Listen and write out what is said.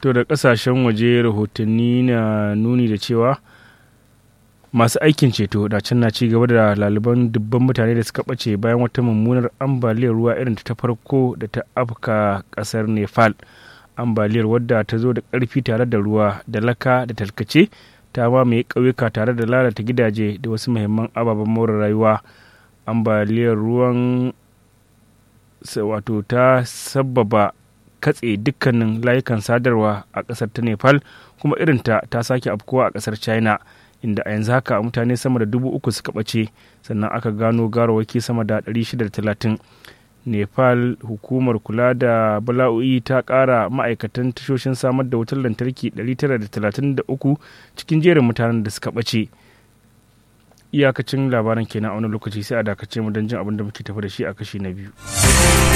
to da kasashen waje rahotanni na nuni da cewa masu aikin ceto da can na ci gaba da laliban dubban mutane da suka ɓace bayan wata mummunar ambaliyar ruwa irin ta farko da ta afka ƙasar nepal ambaliyar wadda ta zo da ƙarfi tare da ruwa da laka da talkace ta mamaye ƙauyuka tare da lalata gidaje da wasu muhimman ababen more rayuwa ambaliyar ruwan wato ta sabbaba katse dukkanin layukan sadarwa a ƙasar ta nepal kuma irinta ta sake afkuwa a ƙasar china inda a yanzu haka mutane sama da dubu uku suka ɓace sannan aka gano garawaki sama da 630 nepal hukumar kula da bala'o'i ta ƙara ma'aikatan tashoshin samar da wutar lantarki 933 cikin jerin mutanen da suka ɓace iyakacin labaran kenan a wani lokaci sai a dakace mu don jin abin da muke tafi da shi a kashi na biyu